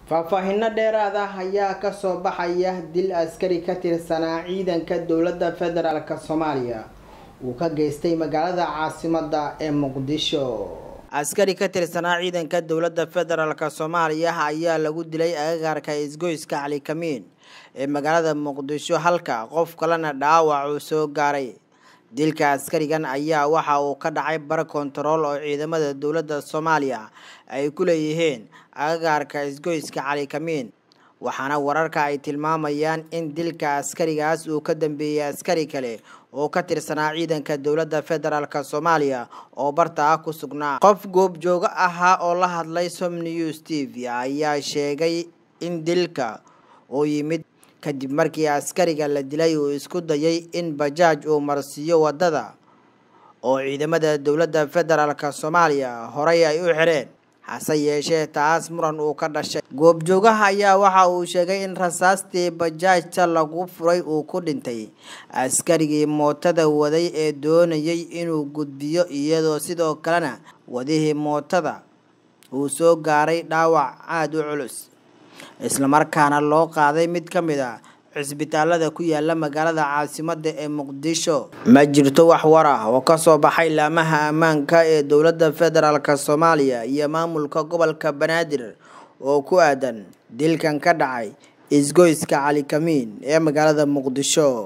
faahfaahinno dheeraad ah ayaa kasoo baxaya dil askari ka tirsanaa ciidanka dowladda federaalk soomaaliya uu ka geystay magaalada caasimada ee muqdisho askari ka tirsanaa ciidanka dowladda federaalk soomaaliya ayaa lagu dilay agagaarka isgoyska cali kamiin ee magaalada muqdisho halka qof kalena dhaawac uu soo gaaray dilka askarigan ayaa waxa uu ka dhacay bar kontarool oo ciidamada dowladda soomaaliya ay ku leeyihiin agagaarka isgoyska cali kamiin waxaana wararka ay tilmaamayaan in dilka askarigaas uu ka dambeeyey askari kale oo ka tirsanaa ciidanka dowladda federaalk soomaaliya oo barta ah ku sugnaa qof goobjoogo ahaa oo la hadlay som news t v ayaa sheegay in dilka uu yimid kadib markii askariga la dilay uu isku dayay in bajaaj uu marsiiyo waddada oo ciidamada dowladda federaalk soomaaliya horey ay u xireen hase yeeshee taas muran uu ka dhashay goobjoogaha ayaa waxa uu sheegay in rasaastii bajaajta lagu furay uu ku dhintay askarigii mootada waday ee doonayay inuu gudbiyo iyadoo sidoo kalena wadihii mootada uu soo gaaray dhaawac aada u culus islamarkaana loo qaaday mid ka mid a cisbitaalada ku yaala magaalada caasimada ee muqdisho ma jirto wax war ah oo kasoo baxay laamaha ammaanka ee dowladda federaalk soomaaliya iyo maamulka gobolka banaadir oo ku aadan dilkan ka dhacay isgoyska cali kamiin ee magaalada muqdisho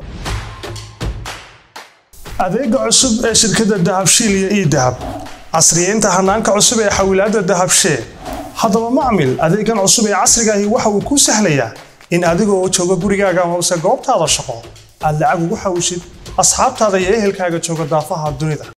adeega cusub ee shirkadda dahabshiil iyo ii dahab casriyeynta hanaanka cusub ee xawilaadda dahabshee haddaba macmil adeegan cusub ee casrigaahi waxa uu kuu sahlayaa in adigoo jooga gurigaaga hoose goobtaada shaqo aad lacag ugu xawishid asxaabtaada iyo ehelkaaga jooga daafaha dunida